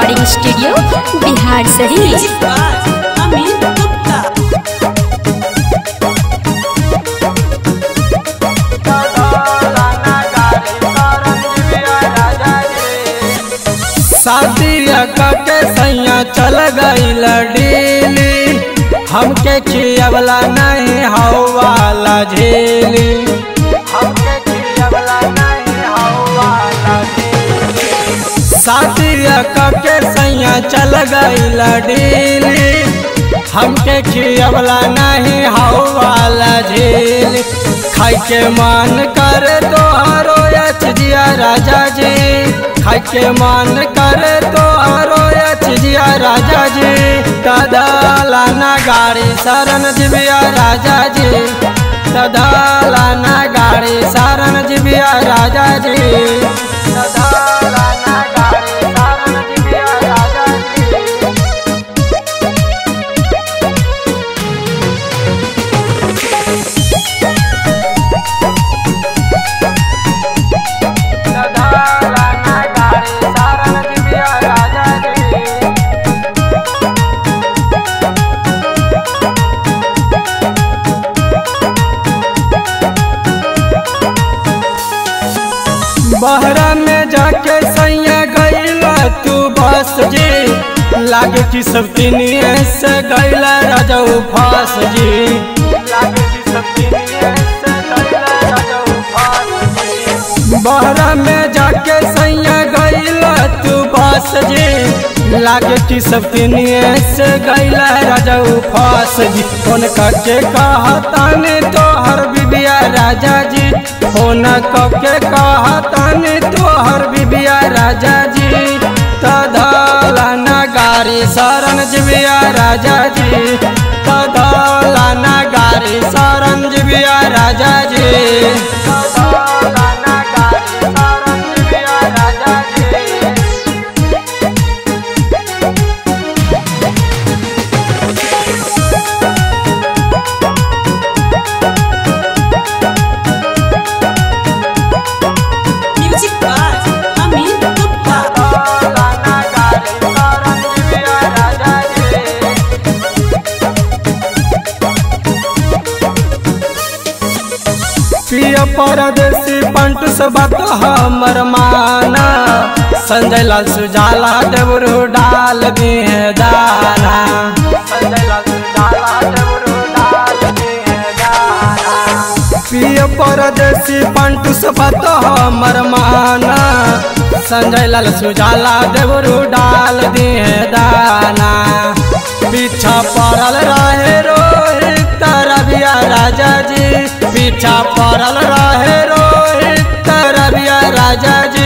recording studio Bihar शरीफ अमित गुप्ता शादिया के सैया चल गईल डीली हमके खियवला नहीं हवाला झेली हमके खियवला नहीं हवाला शादिया के सैया चल गईल डीली हमके खियवला नहीं हवाला झेली खाई के मन कर तोहरो यच जिया राजा जी खाई के मन कर तोहरो यच जिया राजा जी तदालाना गाड़ी शरण जिबिया राजा जी तदालाना गाड़ी शरण जिबिया राजा जी तदालाना गाड़ी शरण जिबिया राजा जी तदालाना गाड़ी शरण जिबिया राजा जी बहरा में जाके सैया गईला तू बस जी लागे कि सब तिनिए से गईला राजाऊ फास जी लागे कि सब तिनिए से गईला राजाऊ फास जी बहरा में जाके सैया गईला तू बस जी लागे कि सब तिनिए से गईला राजाऊ फास जी फोन करके कहताने तोहर बिबिया राजा जी फोन करके कहताने तोहर बिबिया राजा जी तधलाना गाड़ी शरण जिबिया राजा जी तधलाना गाड़ी शरण जिबिया राजा जी तधलाना गाड़ी शरण जिबिया राजा जी म्यूजिक बाज अमित गुप्ता तधलाना गाड़ी शरण जिबिया राजा जी प्रिय परदेसी पंट से बात हमर माना संजय लाल सुजाला देवरू डाल दिए दाना संजय लाल सुजाला देवरू डाल दिए दाना प्रिय परदेसी पंट से बात हमर माना संजय लाल सुजाला देवरू डाल दिए दाना पीछा पड़ल रहे रोहित रबिया राजा जी पीछा पड़ल रहे रोहित रबिया राजा जी